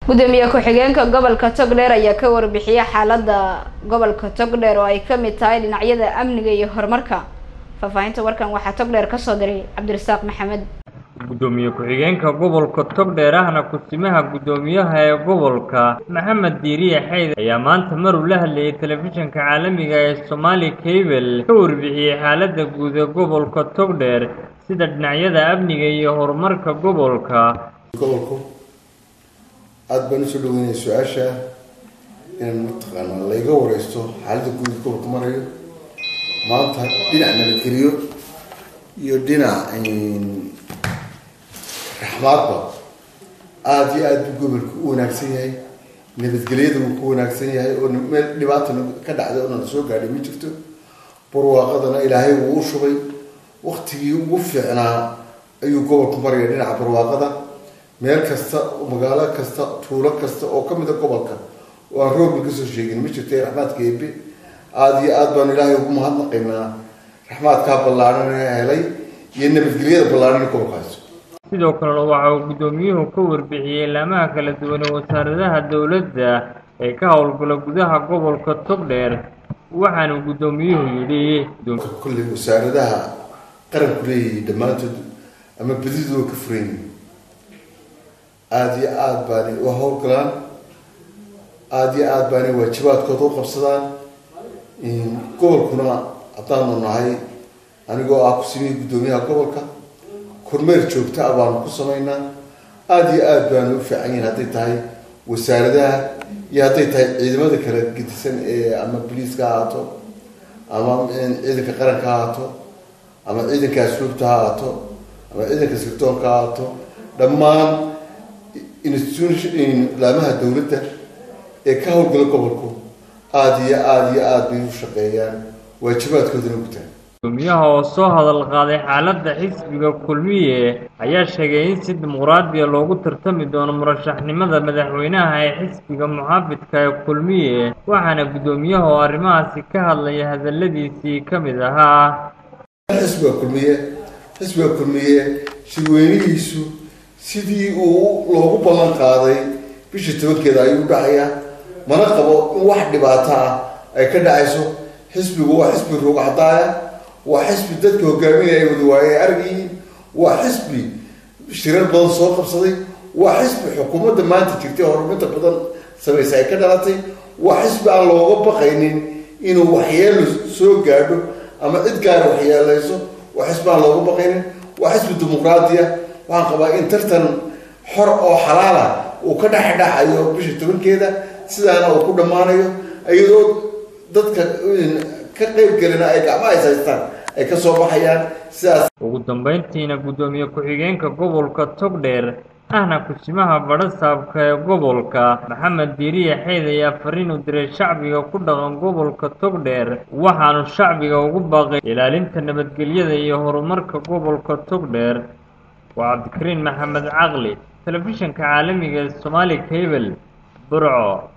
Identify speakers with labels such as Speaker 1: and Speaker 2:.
Speaker 1: gudoomiye ku-xigeenka gobolka togdheer ayaa ka warbixiyay xaalada gobolka togdheer oo ay kamid tahay dhinacyada amniga iyo horumarka faahfaahinta warkan waxaa togdheer kasoo diray cabdirasaaq maxamed
Speaker 2: gudoomiye ku-xigeenka gobolka togdheer ahna ku-simaha guddoomiyaha ee gobolka maxamed diiriye xayd ayaa maanta maruu la hadlayay telefishinka caalamiga ee somaali cable ka warbixiyey xaalada guud ee gobolka togdheer sida dhinacyada amniga iyo horumarka gobolka
Speaker 3: gobolku aada baan usoo dhaweynaya su-aasha inaan mataqaanaa layga wareysto xaaladda guud ee gobolka marayo maanta dhinac nabadgeliyo iyo dhinac raxmaadba aada iyo aada buu gobolka u wanaagsan yahay nabadgelyada wuu ku wanaagsan yahay oo meel dhibaata ka dhacday oo nala soo gaadhay ma jirto barwaaqadana ilaahay wuu u shubay waktigii ugu fiicnaa ayuu gobolku maraya dhinaca barwaaqada meel kasta magaalo kasta tuulo kasta oo kamid a gobolka oo aan roog laga soo sheegin ma jirto raxmaadka eebe aada iyo aada baanu ilaahay ugu mahadnaqaynaa raxmaadkaa ballaaran ee helay iyo nabadgelyada ballaaran ee gobolkaas
Speaker 2: sidoo kalena waxa uu guddoomiyuhu ka warbixiyey laamaha kala duwan ee wasaaradaha dowladda ee ka howlgala gudaha gobolka togdheer waxaanu guddoomiyuhu yidhi
Speaker 3: kolley wasaaradaha qaranku leeyahay dhammaantood ama badidu waa ka furan yihin aada iyo aada baanay u howlgalaan aada iyo aada baanay waajibaadkooda u qabsadaan gobolkuna haddaanu nahay anigoo ah kusimihii guddoomiyaha gobolka kormeer joogta ah baanu ku samaynaa aada iyo aada baanu u fiican yihin hadday tahay wasaaradaha iyo hadday tahay ciidamada kala gedisan ee ama boliiska ha ahaato ama ciidanka qaranka ha ahaato ama ciidanka asluubta ha ahaato ama ciidanka sirdoonka ha ahaato dhammaan institution laamaha dowladda ee ka howlgala gobolku aada iyo aada iyo aada bay u shaqeeyaan waajibaadkoodana gutaan
Speaker 2: gudoomiyaha oo soo hadal qaaday xaaladda xisbiga kulmiye ayaa sheegay in si dimuqraadiya loogu tartami doono murashaxnimada madaxweynaha ee xisbiga muxaafidka ee kulmiye waxaana guddoomiyaha oo arrimahaasi ka hadlaya hadaladiisii ka mid ahaa
Speaker 3: xisbiga kulmiye xisbiga kulmiye shirweynihiisu sidii uu loogu ballan qaaday bishii tobankeeda ayuu dhacayaa mana qabo in wax dhibaato ah ay ka dhacayso xisbigu waa xisbi ruugcadaaya waa xisbi dadka hogaaminaya ay wada waaye aragyihiin waa xisbi shirar badan soo qabsaday waa xisbi xukuumadda maanta jirtay horumarinta badan samaysa ay ka dhalatay waa xisbi aan looga baqaynin inuu waxyeelo soo gaadho ama cid gaara waxyeeleyso waa xisbi aan looga baqaynin waa xisbi dimuqraadiya waxaan qabaa in tartan xor oo xalaala uu ka dhexdhacayo bisha tobankeeda sidaana uu ku dhammaanayo iyadoo dadka ka qeyb gelina ay gacmaha is haystaan ay ka soo baxayaan sidaas
Speaker 2: ugu dambeyntiina guddoomiye ku-xigeenka gobolka togdheer ahna kusimaha badhasaabka ee gobolka maxamed diiriye xeyd ayaa fariin u diray shacbiga ku dhaqan gobolka togdheer waxaanu shacbiga ugu baaqay ilaalinta nabadgelyada iyo horumarka gobolka togdheer waa cabdikariin maxamed caqli telefishinka caalamiga ee somaali cable burco